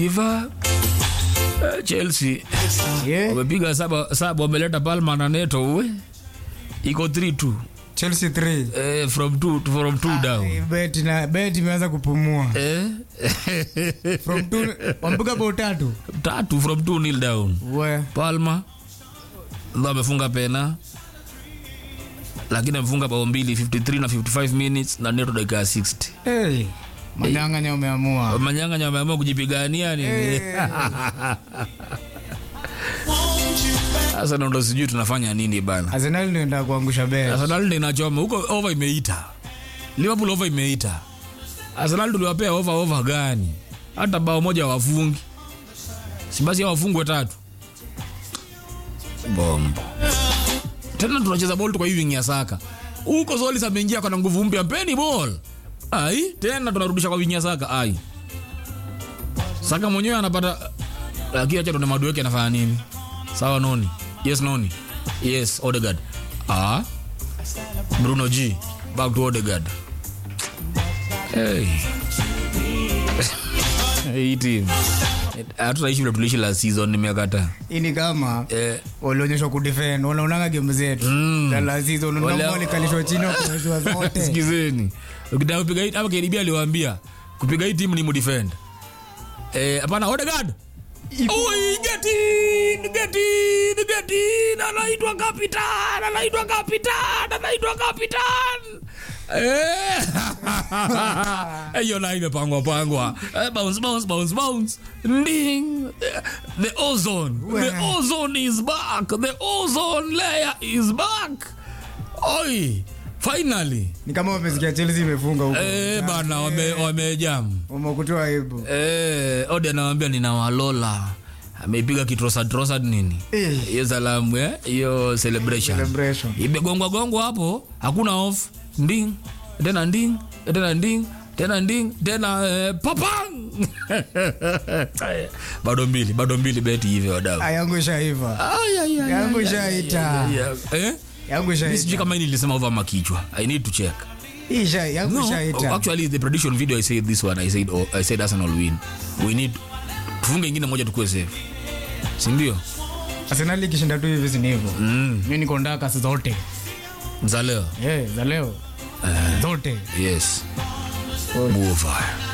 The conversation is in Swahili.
Iva eh, Chelsea Yeah. wamepiga saba saba, wameleta Palma na Neto uwe iko 3-2 Chelsea 3. eh, from 2 from 2 down Bet na bet imeanza kupumua. eh From 2 wampiga bao tatu. tatu from 2 nil down We. Palma ndo amefunga pena lakini amefunga bao mbili 53 na 55 minutes na Neto dakika ya 60 Hey. Manyang'anya umeamua. manyanganya wameamua kujipigania nini sasa ndo ndo sijui tunafanya nini bana Arsenal ndio ndio kuangusha bet. Arsenal ndio inachoma huko over imeita Liverpool over imeita Arsenal tuliwapea over over gani hata bao moja wafungi si basi hao wafungwe tatu bombo tena tunacheza ball tu kwa hivi ya saka huko Zolis ameingia kwa nguvu mpya mpeni ball ai tena tunarudisha kwa wingi ya saka ai saka mwenyewe anapata lakini acha tuone madu yake anafanya nini sawa noni yes noni yes Odegaard ah Bruno G back to Odegaard hey hii team hatutaishi vile tuliishi last season nimekata Hii ni kama eh walionyeshwa kudefend. Wanaonanga game zetu. Mm. Za la season Wale- unaona walikalishwa chini kwa zote. sikizeni ukitaka kupiga hii hapa KDB aliwaambia kupiga hii timu ni mudefend eh hapana Odegaard Oi, get in, get in, get in. Anaitwa kapitan, anaitwa kapitan, anaitwa kapitan. Eh. Eh, hiyo na imepangwa pangwa. Eh, bounce, bounce, bounce, bounce. Ding. Eh, The ozone. The ozone is back. The ozone layer is back. Oi, finally. Ni kama wamesikia Chelsea imefunga huko. Eh, bana wame wamejam. Wamekutoa aibu. Eh, Odi anawambia ninawalola ameipiga kitrosatrosad nini Eh. hiyo salamu eh? hiyo celebration Celebration. imegongwa gongwa hapo hakuna off nding tena nding tena nding tena nding tena eh, papang bado mbili bado mbili beti hivyo wadau Ah, yangu ishaiva. Ay, ay, ay, Yangu ay, ishaita. ay, ay, eh? Yangu Mi sijui ishaita. kama hii nilisema over makichwa i need to check Hii isha- yangu No, ishaita. actually the prediction video I said this one I said oh, I said Arsenal win. We need tufunge ingine moja tukue safe. Si ndio? Arsenal ikishinda tu hivi si ni hivyo. Mm. Mimi niko ndaka zote. Za leo. Eh, za leo. Zote. Yes. Buofire.